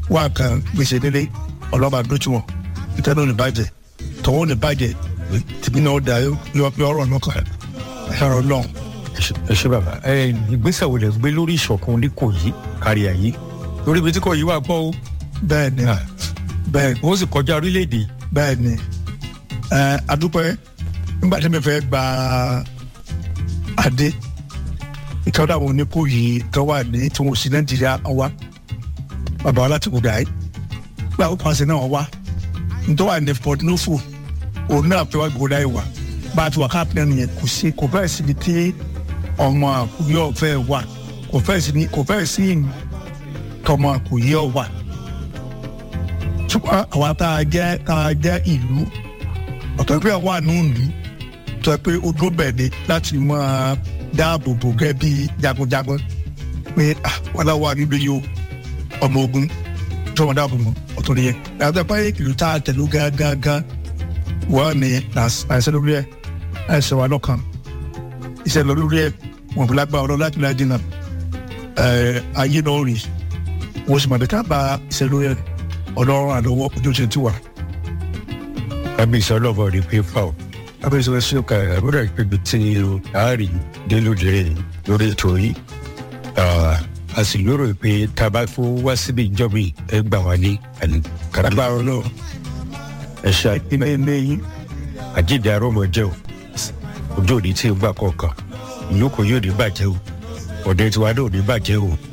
wà kan gbèsè délé ọlọ́ba dójú wọn ìtẹ́nu ní bàjẹ́ tọwọ́ ní bàjẹ́ tìbí náà dà yọ ọ̀rọ̀ náà kàn ẹ̀rọ náà. ẹ ṣe bàbá ẹ ìgbésẹ̀ wo lè gbé lórí ìṣọ̀kan oníkòyí kárí ayé lórí ibi tí kò yí wà gbọ́ o bẹ́ẹ̀ ni bẹ́ẹ̀ ó sì kọjá orílẹ̀-èdè bẹ́ẹ̀ ni ẹ adúpẹ́ nígbà tí mi fẹ́ gba adé ìtọ́jú àwọn oníkòyí tó wà ní tí wọ́n sì nàìjíríà wá bàbá wa láti kúdà yìí gba ó pàṣẹ náà wá nítorí wà ní port nufu òun náà fẹ́ wá gbọ́dọ̀ yìí wá bá a ti wà káàpì náà nìyẹn kò sí kò fẹ́ síbi tí ọmọ àkùyọ fẹ́ wà kò fẹ́ sí kò fẹ́ sí tọmọ àkùyọ wà ṣùgbọ́n àwa tá a jẹ́ tá a jẹ́ ìlú ọ̀tọ̀ pé wà nù ìlú tó pé ó dúró bẹ̀ ni láti máa dáàbò bò gẹ́ bí jagunjagun pé wọ́n náà wà níbi yìí o ọmọ ogun tó wọn dáàbò mọ́ ọ̀tọ̀ nìyẹn àti pé ìlú tá a tẹ̀lé gángan wọ́n ní àìsàn lórí ẹ̀ àìsàn wà lọ́kàn iṣẹ́ lọ lórí ẹ̀ wọ́n fi lágbá ọ̀rọ̀ láti láti dínà ayé náà rí wọ́n sì mọ̀ nípa bá iṣẹ́ lórí ẹ̀ ọlọ́run àlọ́wọ́ ojú ṣe ti wà. kábíyèsí ọlọ́bọ̀ rí pépà o kábíyèsí wọn ṣe ká àbúrò ìpébi tí àárín délódé lórí ètò yìí a sì lérò pé tá a bá fún wá síbi ìjọba ẹ gbà wá ní kàràgbà ọlọ́run ẹ ṣe ilé ilé yín àjíǹde arọ́mọ jẹ́ o ojú òní tí ń gbà kọ̀ọ̀kan ìlú kò yóò ní bàjẹ́ o ọ̀dẹ tiwa náà ò ní bàjẹ́ o